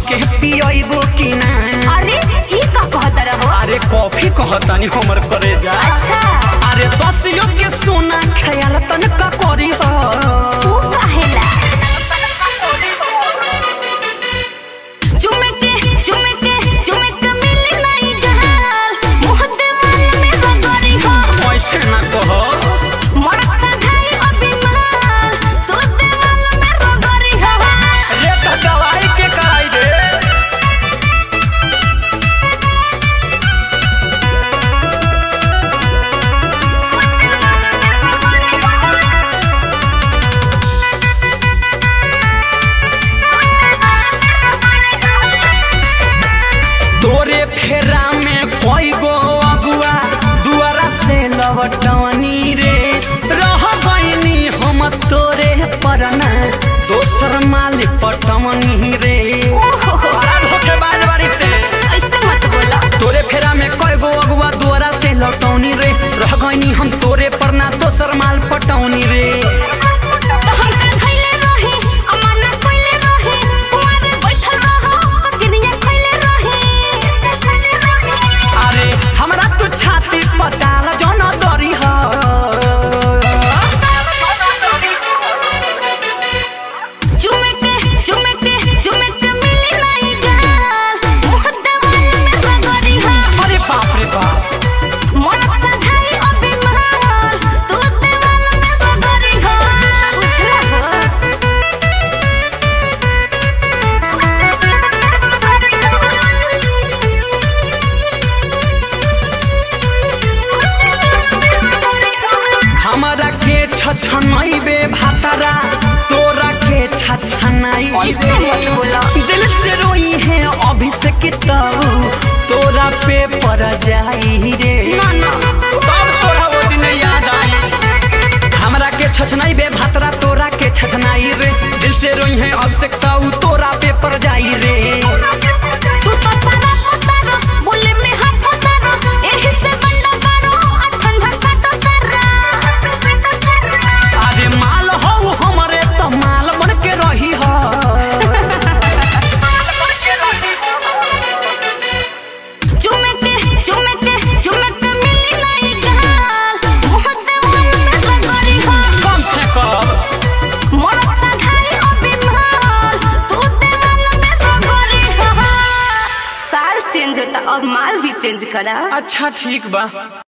धके पियबो कि ना अरे ई का कहत रहो अरे कॉफी कहतानी हमर करे जा अच्छा अरे ससियो के सोना ख्याल तनका करी हो तू काहेला चुमे के चुमे के चुमे के मिली नहीं गल मुंह देवाल में रगड़ी हो ऐसे ना कहो मरद सधाई अभिमान तू देवाल में रगड़ी हो ये तो दवाई के कराई दे तोरे फेरा में कोई गो अगुआ दुआरा से लवटवनी रे रह गईनी हम तोरे परना दोसर माल पटवनी रे ओहो बड़ा धोखेबाज बारी ते ऐसे मत बोला तोरे फेरा में कई गो अगुआ दुआरा से लौटौनी रे रह गईनी हम तोरे परना दोसर माल पटौनी रे तो हम का धइले रही अमाना कइले रही कुआरे बैठल रहो किनिया खइले रही अरे हमरा तू छाती पताल जौन दरी ह चुमे के चुमे के चुमे के मिली नहीं गल मुंह देवाल में रगड़ी हो अरे बाप रे बाप मन सधाई अभिमान तू देवाल में रगड़ी हो उछला हो हमरा के छछनैबे भातरा तोरा के छछनाई ऐसे मत बोला दिल से रोई है अभिषेक तब तोरा पे पर जाई रे ना ना तब तोरा वो दिन याद आई हमरा के छछनैबे भातरा तोरा के छछनाई रे दिल से रोई है अभिषेक तब तोरा पे पर जाई रे तू तो सारा पतारो बोले में हाथ पतारो एही से बंदा बारो आ ठंडा काटो तारा अरे माल हो हमरे त माल बन के रही हो चुमे के चुमे के चुमे के मिली नहीं गल मुंह देवाल में रगड़ी हो कम फेंकब मरद सधाई अभिमान तू देवाल में रगड़ी हो साल चेंज होता और माल भी चेंज करा अच्छा ठीक बा